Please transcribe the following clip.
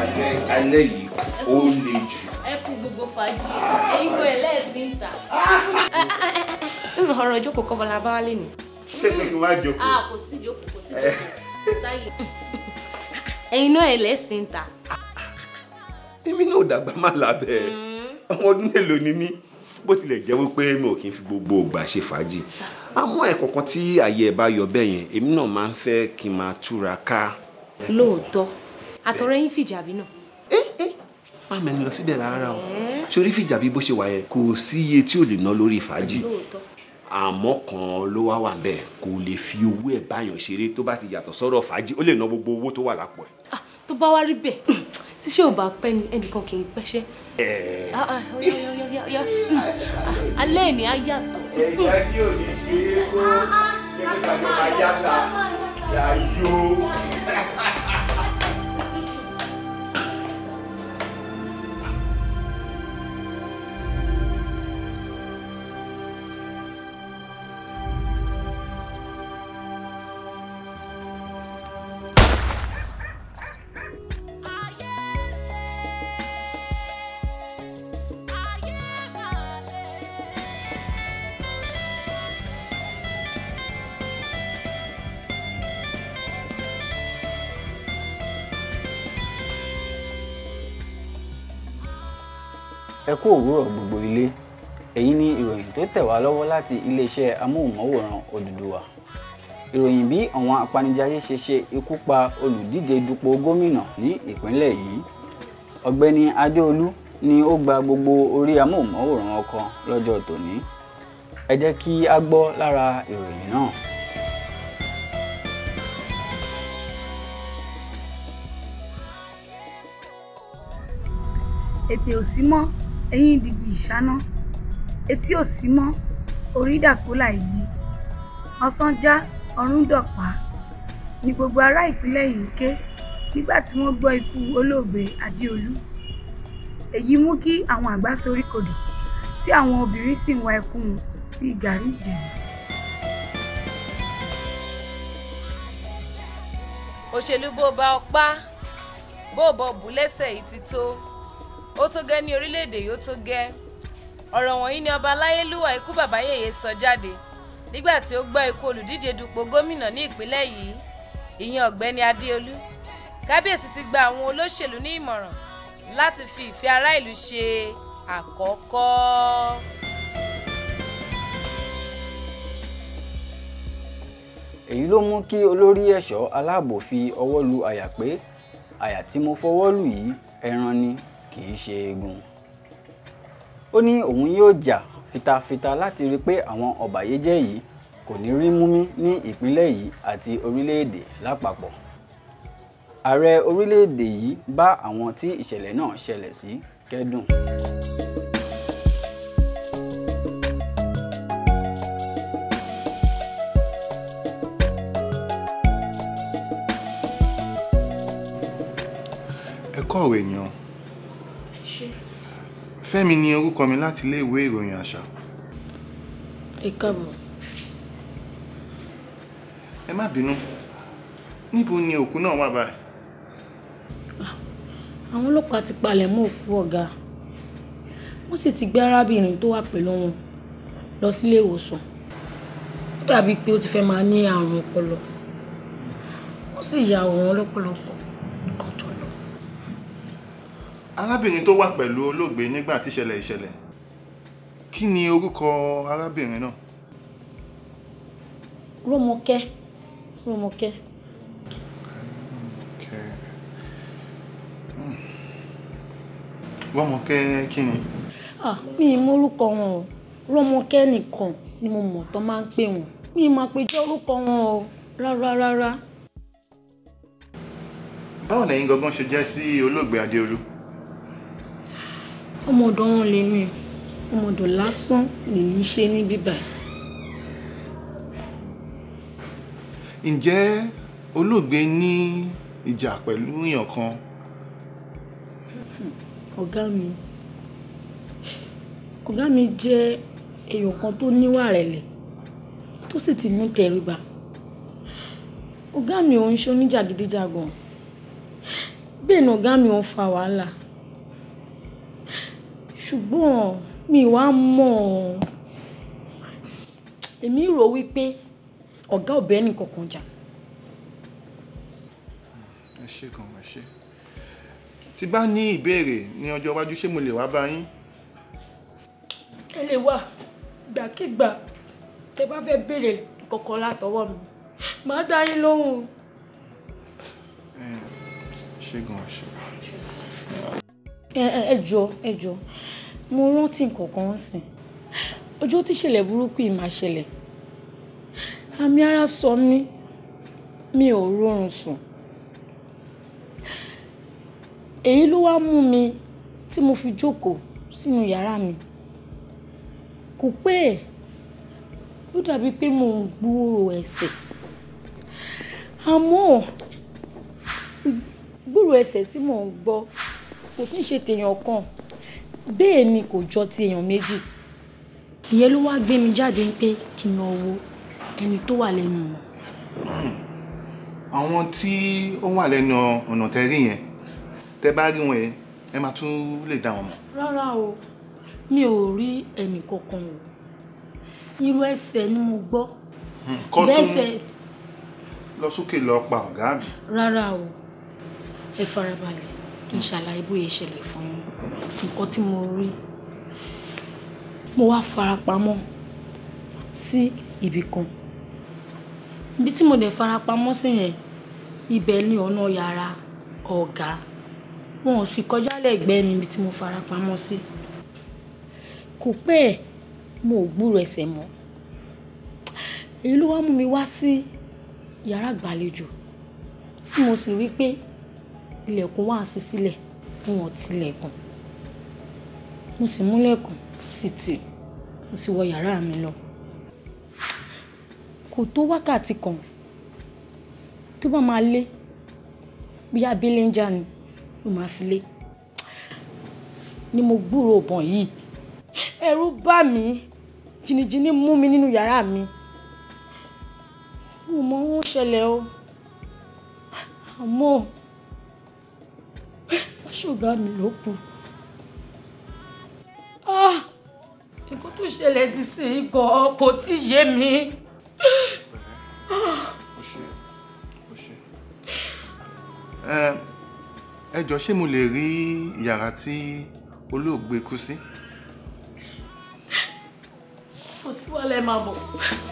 alẹ́ alẹ́ yìí ó le jù. ẹ kú gbogbo fàájì ẹ̀yin kò ẹlẹ́sìn ń ta. ọ̀rọ̀ ìjókòó kọ́ bọ́lá bá wálé ni. ṣé pé kí n wá jókòó. a kò sí ìjókòó kò sí ìjókòó kò sáyè. ẹ̀yin náà ẹlẹ́sìn ń ta. èmi náà ò dàgbà má lábẹ́ ọmọ ọdún mélòó ni mí bó tilẹ̀ jẹ́ wípé mi ò kí n fi gbogbo ìgbà ṣe fàájì àmọ́ ẹ̀kọ̀ọ̀kan tí àyè ẹ̀ bá yọ bẹ́ẹ̀ yẹn èmi náà máa ń fẹ́ kí n máa túra ká. lóòótọ́ àtọ̀rẹ́ yín fìjàbí náà. má mẹ́ni lọ síbẹ̀ rárá o sórí fìjà bí bó ṣe wà yẹn kò sí iye tí ò lè ná lórí fàájì lóòótọ́. àmọ́ kan ló wá wà bẹ́ẹ̀ kò lè fi owó ẹ̀ báyàn ṣeré tó bá ti yàtọ̀ sọ́rọ̀ fàájì ó lè ná gbogbo owó tó wà lápò ẹ̀. Ah, tó bá wá rí bẹ́ẹ̀ tí ṣé ò bá pẹ́ ni ẹnìkan kì í pẹ́ṣẹ́. Ah, ah, ọ̀yá, ọ̀yá, ọ̀yá, ọ̀yá. Ah, alẹ́ ìní á yàtọ̀. ẹ̀yà tí ò ní ṣe é kó jẹ́ kí tàbí máa yáta yáyó. ẹ kú òwúrọ̀ gbogbo ilé èyí ni ìròyìn tó tẹ̀ wá lọ́wọ́ láti iléeṣẹ́ amóhùnmáwòrán Odùduwà ìròyìn bí àwọn apanijayé ṣe ṣe ikú pa olùdíje dupò gómìnà ní ìpínlẹ̀ yìí ọ̀gbẹ́ni Adéolú ni ó gba gbogbo orí amóhùnmáwòrán ọkọ lọ́jọ́ tòní ẹ jẹ́ kí a gbọ́ lára ìròyìn náà. ètè ò sí mọ́ ẹ̀yìn dìgbì ìṣáná etí ò sí mọ́ orí dàkólà yìí ọ̀sán já ọ̀run dọ̀pá ni gbogbo ará ìpínlẹ̀ yìí ké nígbà tí wọ́n gbọ́ ikú olóògbé adéolú èyí mú kí àwọn àgbà sorí kodò tí àwọn obìnrin sì ń wa ẹkún bíi gàrí ìjẹ̀bù. òṣèlú bó bá ọpá bó bọ bù lẹ́sẹ̀ yìí ti tó ó tó gẹ́ ní orílẹ̀-èdè yóò tó gẹ́ ọ̀rọ̀ wọ̀nyí ni ọba aláyélúwà ikú bàbá yèyé sọ jáde nígbà tí ó gbọ́ ikú olùdíje dupò gómìnà ní ìpínlẹ̀ yìí ìyẹn ọ̀gbẹ́ni adéolú kábíyèsí ti gba àwọn olóṣèlú ní ìmọ̀ràn láti fi ìfẹ́ ará ìlú ṣe àkọ́kọ́. èyí ló mú kí olórí ẹ̀ṣọ́ aláàbò fi ọwọ́ lu àyà pé àyà tí mo fọwọ́ lù yìí ẹran ni kì í ṣe eegun. ó ní òun yóò jà fitafita láti rí i pé àwọn ọ̀bàyéjẹ́ yìí kò ní rí múmí ní ìpínlẹ̀ yìí àti orílẹ̀-èdè lápapọ̀. ààrẹ orílẹ̀-èdè yìí bá àwọn tí ìṣẹ̀lẹ̀ náà ṣẹlẹ̀ sí kẹ́dùn. ẹ kọ̀wé ènìyàn fẹ́mi ni orúkọ mi láti ilé ìwé ìròyìn àṣà ẹ káàbọ̀ ẹ má bínú níbo ni òkú náà wà báyìí àwọn ọlọ́pàá ti palẹ̀ mọ́ òkú ọ̀gá wọ́n sì ti gbé arábìnrin tó wà pẹ̀lú wọn lọ sílé ìwòsàn ó dàbíi pé ó ti fẹ́ máa ní àrùn ọpọlọ wọ́n sì ya òun lọ́pọ̀lọpọ̀ nǹkan tó lọ. arábìnrin tó wà pẹ̀lú olóògbé nígbà tí ìṣẹ̀lẹ̀ ìṣẹ̀lẹ̀ kí ni orúkọ arábìnrin náà Rómọkẹ́ Rómọkẹ́ Kẹ́- Hmm. Rọ́mọkẹ́ kí ni ah mi ì mọ orúkọ wọn o Rómọkẹ́ nìkan ni mo mọ̀ tó máa ń pè wọ́n mi ì máa pe jẹ́ orúkọ wọn o rárá rárá báwo lẹ́yìn gangan ṣe jẹ́ sí olóògbé adéolú ọmọ ọ̀dọ̀ wọn lèmi ọmọ ọ̀dọ̀ lásán lèmi ṣe ní bíbá ǹjẹ́ olóògbé ní ìjà pẹ̀lú èèyàn kan ọ̀gá mi ọ̀gá mi jẹ́ èèyàn kan tó níwà rẹ̀lẹ̀ tó sì ti mú tẹríba ọ̀gá mi ò ń ṣe oníjàgídíjàgan bẹ́ẹ̀ ni ọ̀gá mi ò fa wàhálà ṣùgbọ́n mi wá mọ̀ ọ́. èmi rò wípé ọ̀gá ò bẹ́ẹ̀ nìkankan jà ẹ ṣé gan ẹ ṣé tí bá ní ìbéèrè ní ọjọ́ iwájú ṣé mo lè wá bá yín ẹ lè wà gbàkigbà tẹ bá fẹ́ béèrè kọ̀ọ̀kan látọwọ́ mi màá dá yín lóhùn. ẹ ṣé gan ẹ ṣé. ẹ ẹ ẹ jọ ẹ jọ mo rántí nǹkan kan sìn ọjọ́ tí ìṣẹ̀lẹ̀ burúkú yìí máa ṣẹlẹ̀ àmì ara sọ mí mi ò rọrùn sùn èyí ló wá mú mi tí mo fi jókòó sínú yàrá mi kò pẹ́ ẹ̀ ló dàbí pé mò ń gbúrò ẹsẹ̀ àmọ́ gbúrò ẹsẹ̀ tí mò ń gbọ́ kò kí n ṣe tèèyàn kan bẹ́ẹ̀ ni kò jọ ti èèyàn méjì ìyẹn ló wá gbé mi jáde pé kí n lọ wo ẹni tó wà lẹ́nu wọn. àwọn tí ó wà lẹ́nu ọ̀nà tẹ́ rí yẹn tẹ́ bá rí wọn yẹn ẹ máa tún lè dá wọn mọ̀. rárá o mi ò rí ẹnì kankan o irú ẹsẹ̀ ni mo gbọ́ kọ́ bẹ́ẹ̀ tún sẹ̀ lọ sókè lọ pa ọ̀gá mi. rárá o ẹ farabalẹ̀ kí n ṣàlàyé bóyá ìṣẹ̀lẹ̀ fún yín nǹkan tí mo rí mo wá farapamọ́ sí ibì kan ibi tí mo dẹ̀ farapamọ́ sí yẹn ibẹ̀ ni ọ̀nà yàrá ọ̀gá wọn ò sì kọjá lẹ́gbẹ̀ẹ́ mi ibi tí mo farapamọ́ sí kò pẹ́ ẹ̀ mo ò gbúrò ẹsẹ̀ mọ́ èyí ló wá mú mi wá sí yàrá ìgbàlejò tí mo sì rí pé ilẹ̀kùn wà sí sílẹ̀ wọn ò tilẹ̀kùn mo sì múlẹ̀kùn sí tì mo sì wọ yàrá mi lọ kò tó wákàtí kan tó bá máa lé bí abílẹ̀ ń jà ni ló máa fi lé ni mo gbúrò ọ̀bọ̀n yìí ẹ̀rù bà mí jìnnìjìnnì mú mi nínú yàrá mi mo mọ ohun ṣẹlẹ̀ o àmọ́ aṣọ́gá mi ló kù Ah, nǹkan tó ṣẹlẹ̀ di sí i gan kò tí ì yé mi. ó ṣe ó ṣe. ẹ ẹ jọ ṣé mo lè rí yàrá tí olóògbé kú sí. kò sí wàhálà ẹ máa bọ̀